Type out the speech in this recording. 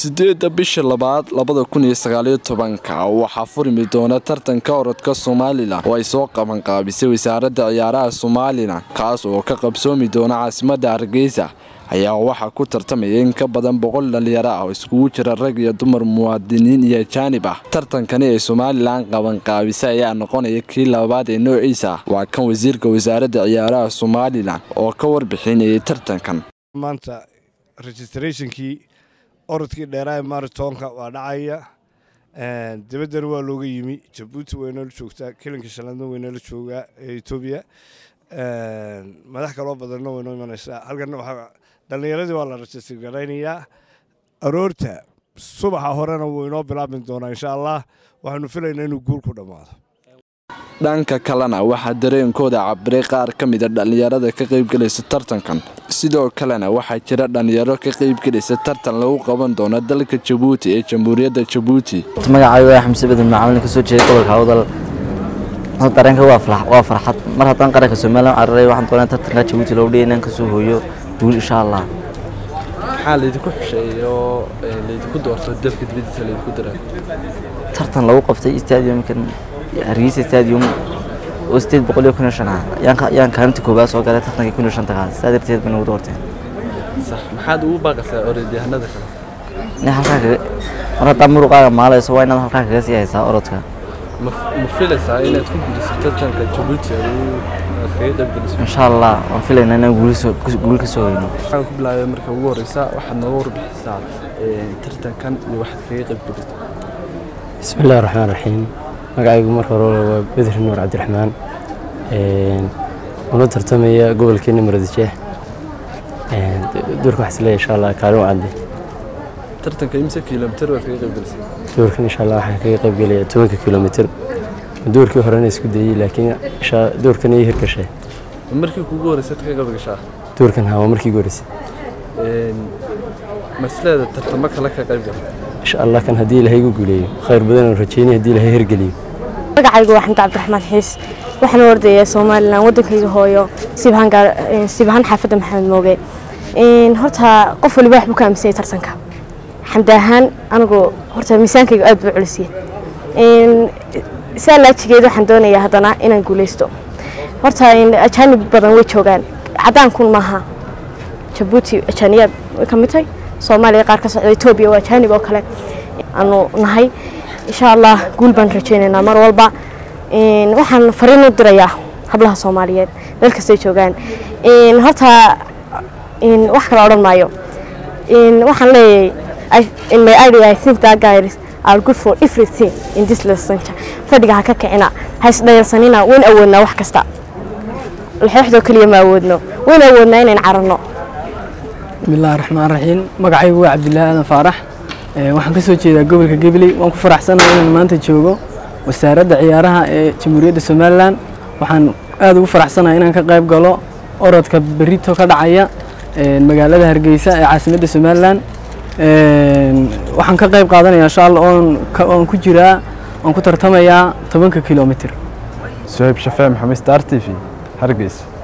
sideedda bisha labaad labada kun iyo sagaaliyo tobanka waxaa furmi doona tartanka orodka somalilan oo ay soo qabanqaabisay wasaaradda ciyaaraha somalilan kaas oo ka qabsoomi doona caasimadda hargeysa ayaa waxaa ku tartamaya in ka badan boqol dhalinyaro ah oo iskugu jira rag iyo dumar muwaadiniin iyo ajaanib ah tartankani ee somalilan qabanqaabisa ayaa noqonaya kii labaad ee noociisa ah waa kan wasiirka wasaaradda ciyaaraha somalilan oo ka warbixinayay tartankan maanta registrationkii orodkii dheeraa ee maritoonka waa dhacaya dibaddana waa looga yimi jabuuti waynala joogtaa kelinka shanaadna waynala joogaa ee etoobiya madax kaloo badanna waynoo imanaysaa halkana waxaa dhallinyaradii waa la register garaynayaa aroorta subaxa horena wuu inoo bilaabmi doonaa insha allah waxaanu filaynaa inuu guul ku dhammaado dhanka kalena waxaa dareenkooda cabiray qaar ka mida dhallinyarada ka qaybgelaysa tartankan sidoo kalena waxaa jira dhallinyaro ka qaybgelaysa tartan lagu qaban doono dalka jabuuti ee jamhuuriyadda jabuuti magacaygu waa xamse badan macaamilin kasoo jeeda gobolka hawdal dareenka waa farxad mar haddaan qaranka somalilan cararay waxaan doonaa tartanka jabuuti loogu dhigay inaan kasoo hooyo guul insha allah maxaa laydinku xusheeyo laydinku doorto dalka dibadiisa laydinku daraa tartan lagu qabtay stadiumkan hargeysa stadium oo sideed boqol iyo kun iyo shan ah yaan kaalinta koowaad soo galay tartankii kun iyo shanta kaas saa darteed bay nagu doorteen sax maxaad ugu baaqaysaa orodyahanada kale in halkaa kaga mar haddaa muruqaaga maalayso waa inaad halkaa kaga sii haysaa orodka ma ma filaysaa inaad ku guulayso tartanka jabuuti aad kaga qaybgeliso insha allah waan filaynaa inaan guul ka soo hoyno waxaan ku bilaabay marka ugu horeysa waxaad nooga warbixisaa tartankan iyo waxaad kaga qaybgeliso bismi illahi raxmaan raxiim magacaygu marka hore waa bedri nuur cabdiraxmaan una tartamaya gobolkeena muradjeex duurka waxaa isleeyahay insha allah kaalin wacadde tartanka imse kilomitir waad kaga qaybgelisay duurkan insha allah waxaan kaga qaybgelaya tobanka kilomitir duurkii horena isku dayey laakiin duurkan iyo hirgashay markii kugu horeysaad ka qaybgashaa duurkan haa waa markii ugu horeysay masleeda tartamo kale ka qaybgal insha allah kan haddii ilaahay igu guuleeyo khayr badan oo rajeynaya haddii ilaahay hirgeliyo magacaygu waa xamdi cabdiraxmaan xiis waxaan ordayaa somalilan waddankayga hooyo sibahaan xaafadda maxamed mooge horta qof waliba wax buu ka aaminsanyay tartanka xamdi ahaan anigu horta miisaankayga aad buu culisiye saa laajigeed waxaan doonayaa haddana inaan guuleysto horta ajaanib badan way joogaan cadaankun maaha jabuuti ajaaniyaad way ka mid tahay soomaaliya qaar ka socda etoobiya waa ajaanib oo kale aanu nahay insha allah guul baan rajaynaynaa mar walba waxaan fariin u dirayaa hablaha soomaaliyeed meel kastay joogaan horta wax kale odhan maayo waxaan leeyahay in my idea I think that guys are good for everything in this lesson fadhiga ha ka kicina ha isdhayarsanina wayn awoodnaa wax kasta laxooxdoo keliya ma awoodno wayn awoodnaa inayn cararno bismillahi raxmaan raxiim magacaygu waa cabdilaahi aadan faarax waxaan ka soo jeedaa gobolka gabiley waan ku faraxsanahay inaan maanta joogo wasaaradda ciyaaraha ee jamhuuriyadda somalilan waxaan aad ugu faraxsanahay inaan ka qayb galo orodka berito ka dhacaya magaalada hargeysa ee caasimadda somalilan waxaan ka qayb qaadanaya insha allah oon ku jiraa oon ku tartamayaa tobanka kilomitir suhayb shafee maxamed star t v hargeysa